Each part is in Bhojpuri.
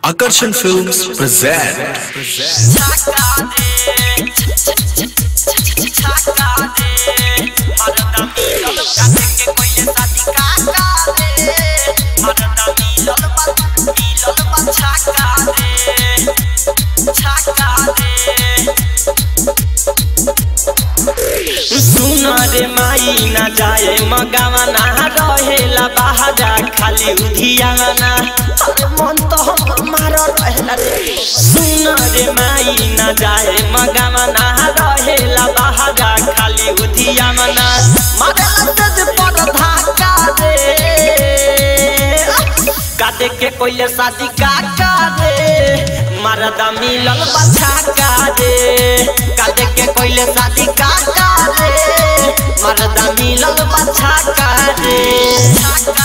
Akarsan Films present सुन रे माई ना जाए मगावना रहेला बाहरा खाली उधियाना अरे मन तो हमार रहेला रे सुन रे माई ना जाए मगावना रहेला बाहरा खाली उधियाना मारेला तेज पर धाका रे काटे के कोई शादी का रे मरदा मिलल बच्चा का रे काटे के कोई शादी का रे मरदा मिलल बच्चा का रे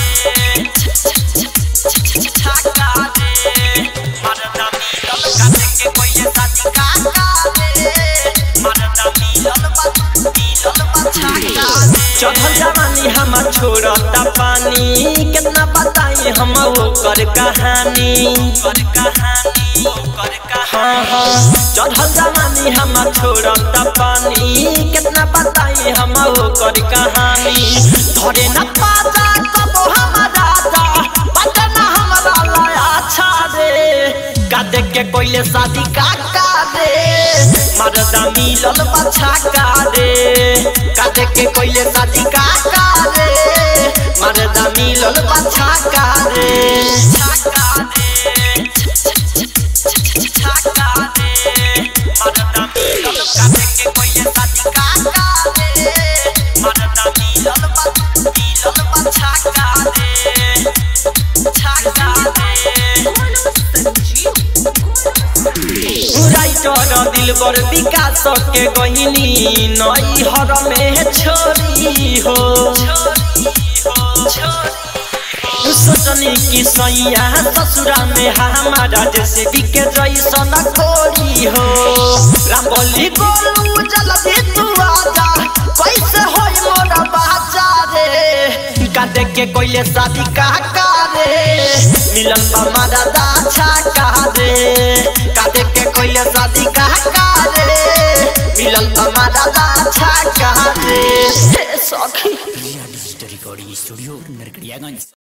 मरदा मिलल काटे के कोई शादी का रे मरदा मिलल बच्चा मिलल बच्चा का चढ़ल जवानी हमर छोड़ता पानी कितना बताई हम ओकर कहानी ओकर कहानी ओकर हाँ हाँ चढ़ल जवानी हमर छोड़ता पानी कितना बताई हम ओकर कहानी धरे न पाजा कबो हमारा जा बजना हमरा लाया अच्छा रे का देख के कोइले शादी का का रे मरदा मिलल बच्चा का रे का देख के कोइले शादी का का रे मरदा मिलल बच्चा का रे छका रे छका रे मरदा मिलल का देख के कोइले शादी का का रे मरदा मिलल बच्चा मिलल बच्चा का रे छका रे राइटर दिल पर विकास के गहिनी नई हर में छोरी हो सोचनी की सैया ससुरा में हमारा जैसे बिके जैसन कोरी हो रामबली गोलू जल्दी तू आजा कैसे होई मोरा बाजा रे का देख के कोइले शादी का का रे मिलन हमारा दाछा का रे का देख के कोइले शादी का का रे मिलन हमारा दाछा का रे हे सखी रिकॉर्डिंग स्टूडियो नरकड़ियागंज